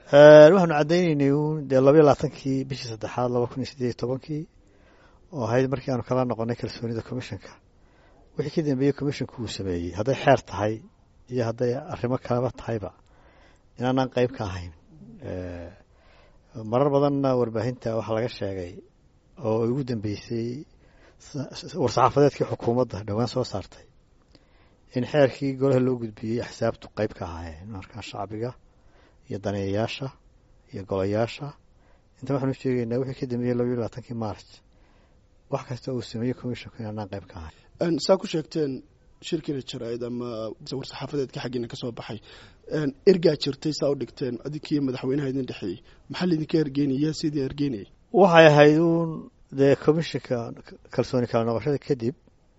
waxaanu caddaynaynay uun dee labaiyo labaatankii bishii saddexaad laba kun iyo siddeed iyo tobankii oo ahayd markii aanu kala noqonay kalsoonida commissionka wixii ka dambeeyey commissionku uu sameeyey hadday xeer tahay iyo hadday arrimo kaleba tahayba inaanaan qeyb ka ahayn marar badanna warbaahinta waxaa laga sheegay oo ugu dambeysay war-saxaafadeedkii xukuumadda dhowaan soo saartay in xeerkii golaha loo gudbiyey axsaabtu qeyb ka ahaayeen markaa shacbiga iyo daneeyayaasha iyo golayaasha inta waxaanu sheegaynaa wixii ka dambeeyey labaiyo labaatankii march wax kasta uu sameeyey commissionku inaanaan qeyb ka ahayn saa ku sheegteen shirkiina jaraa'id ama war-saxaafadeedka xaggiina ka soo baxay ergaa jirtay saa u dhigteen adinkiiyo madaxweynaha idin dhexeeyey maxaa laydinka ergeynaya sidii ergeynayay waxay ahayd uun dee commissionka kalsooni kala noqoshada kadib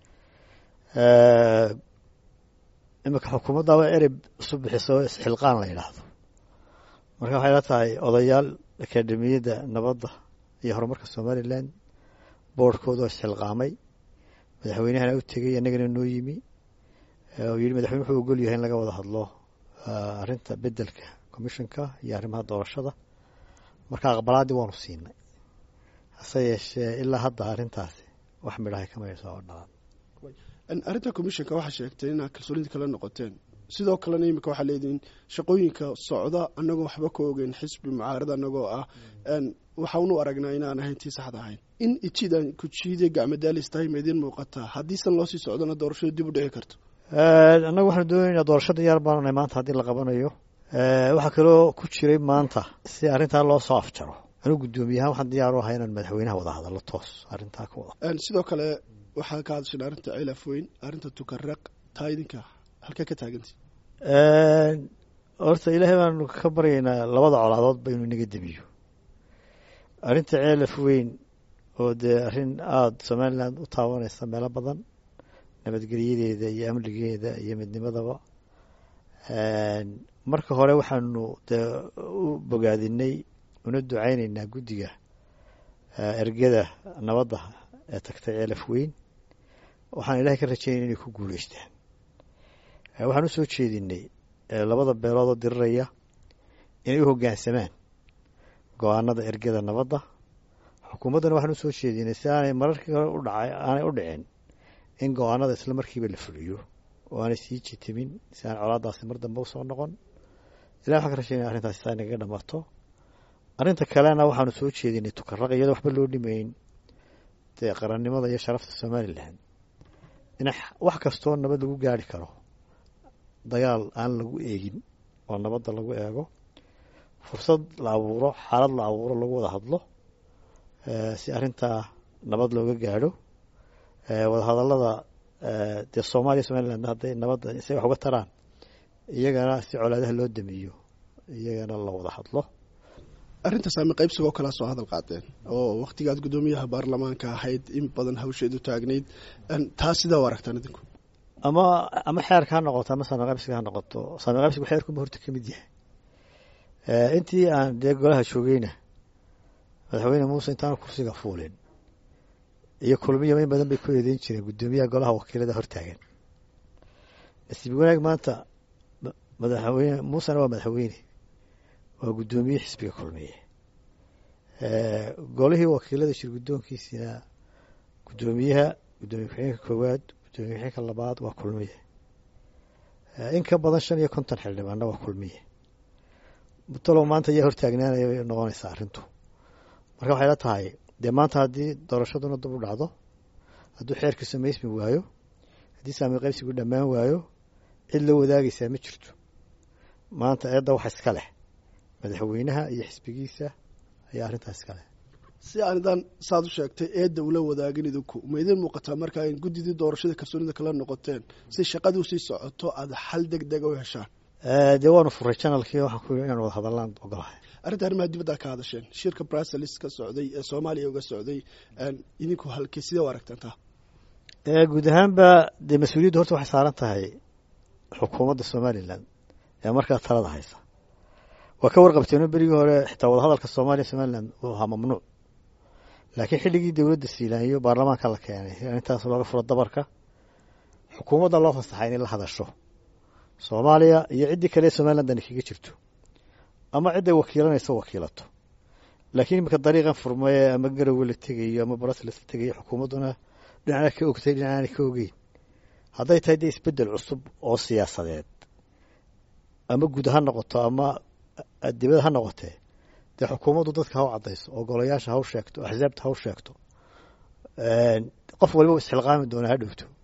iminka xukuumaddaaba erey isu bixiso isxilqaan la yidhaahdo marka waxay la tahay odayaal akademiyadda nabadda iyo horumarka somalilan boordhkooda oo isxilqaamay madaxweynahana u tegey annagana noo yimi oo yidhi madaxweyne wuxuu ogol yahay in laga wada hadlo arrinta beddelka commissionka iyo arrimaha doorashada marka aqbalaaddii waanu siinay hase yeeshee ilaa hadda arrintaasi wax midhahay kamayso oo dhalan arrinta commissionka waxaa sheegtay inaad kalsoonidii kala noqoteen sidoo kalena imika waxaa leedihiin shaqooyinka socda annagoo waxba ka ogeyn xisbi mucaarad annagoo ah waxaanu aragnaa inaan ahayn tii saxda ahayn in ijiidaan kujiide gacmadaalis tahay ma idiin muuqataa haddiisan loo sii socdona doorashadu dib u dhici karto annagu waxaanu doonaynaa doorashada yaar baanu nahay maanta haddii la qabanayo waxaa kaloo ku jiray maanta si arrintaa loo soo afjaro anuu guddoomiyahaan waxaan diyaar u ahay inaan madaxweynaha wada hadallo toos arrintaa ka wada sidoo kale waxaa ka hadasheen arrinta cilaf weyn arrinta tukaraq taa idinka halkee ka taagantay horta ilaahay baanu ka baryaynaa labada colaadoodba inuu inaga demiyo arrinta ceelaf weyn oo dee arrin aada somaliland u taabanaysa meelo badan nabadgelyadeeda iyo amnigeeda iyo midnimadaba marka hore waxaanu dee u bogaadinay una ducaynaynaa guddiga ergada nabadda ee tagtay ceelaf weyn waxaan ilaahay ka rajaynay inay ku guuleystaan waxaan u soo jeedinay labada beeloodoo diriraya inay u hoggaansamaan go-aanada ergada nabadda xukuumaddana waxaan usoo jeedinay si aanay mararkii hore u dhacay aanay u dhicin in go-aanada isla markiiba la fuliyo oo aanay sii jitimin si aan colaadaasi mar dambe usoo noqon ilahi waxaan ka rashaynaya arrintaasi saa inagaga dhamaato arrinta kalena waxaanu soo jeedinay tukaraq iyadoo waxba loo dhimayn dee qarannimada iyo sharafta somalilan in wax kastoo nabad lagu gaari karo dagaal aan lagu eegin oo nabadda lagu eego fursad la abuuro xaalad la abuuro lagu wada hadlo si arrintaa nabad looga gaadho wadahadallada dee soomaaliya somaliland hadday nabadda say wax uga taraan iyagana si colaadaha loo damiyo iyagana la wada hadlo arrinta saami qaybsigoo kalea soo hadal qaadeen oo wakhtigaad guddoomiyaha baarlamaanka ahayd in badan hawsheedu taagnayd taa sidaa u aragtaan idinku ama ama xeerka ha noqoto ama saami qaybsiga ha noqoto saami qaybsigu xeerkunba horta ka mid yahay intii aan dee golaha joogeyna madaxweyne muuse intaanu kursiga fuulin iyo kulmiyaba in badan bay ku eedeyn jireen guddoomiyaha golaha wakiilada hortaagan nasiib wanaag maanta madaxweyne muusena waa madaxweyne waa guddoomiye xisbiga kulmiye golihii wakiilada shir guddoonkiisina guddoomiyaha guddoomiye ku-xigeenka koowaad guddoomiye ku-xigeenka labaad waa kulmiye in ka badan shan iyo konton xildhibaanna waa kulmiye mutalow maanta ayaa hortaagnaanaya bay noqonaysaa arrintu marka waxay la tahay dee maanta haddii doorashaduna dib u dhacdo hadduu xeerka samaysmi waayo haddii saami qaybsigu dhammaan waayo cid la wadaagaysaa ma jirto maanta eedda wax iska leh madaxweynaha iyo xisbigiisa ayaa arrintaas iska leh si aanidaan saad u sheegtay eedda ula wadaagin idinku ma idiin muuqataa markaa in guddidii doorashada kalsoonida kala noqoteen si shaqadii usii socoto aada xal deg dega u heshaan dee waanu furay janalkii waxaan ku yidhi inaan wada hadallaan ogolahay arrinta arrimaha dibadda ka hadasheen shirka brussels ka socday ee soomaaliya uga socday idinku halkee sidee u aragtaan taa guud ahaanba dee mas-uuliyaddu horta waxay saaran tahay xukuumadda somalilan ee markaa talada haysa waa ka warqabteeno berigii hore xitaa wadahadalka soomaaliya somalilan uu ahaa mamnuuc laakiin xilligii dowladda siilaaniyo baarlamaanka la keenay arrintaas looga furo dabarka xukuumadda loo fasaxay inay la hadasho soomaaliya iyo ciddii kale ee somalilan dani kaga jirto ama cidday wakiilanayso wakiilato laakiin iminka dariiqan furmaye ama garowe la tegayo ama brusels la tegayo xukuumadduna dhinacna ka ogtay dhinacna ka ogeyn hadday tahay dee isbeddel cusub oo siyaasadeed ama guud ha noqoto ama dibad ha noqotee dee xukuumaddu dadka ha u caddayso oo golayaasha ha u sheegto axsaabta ha u sheegto qof waliba isxilqaami doona ha dhowto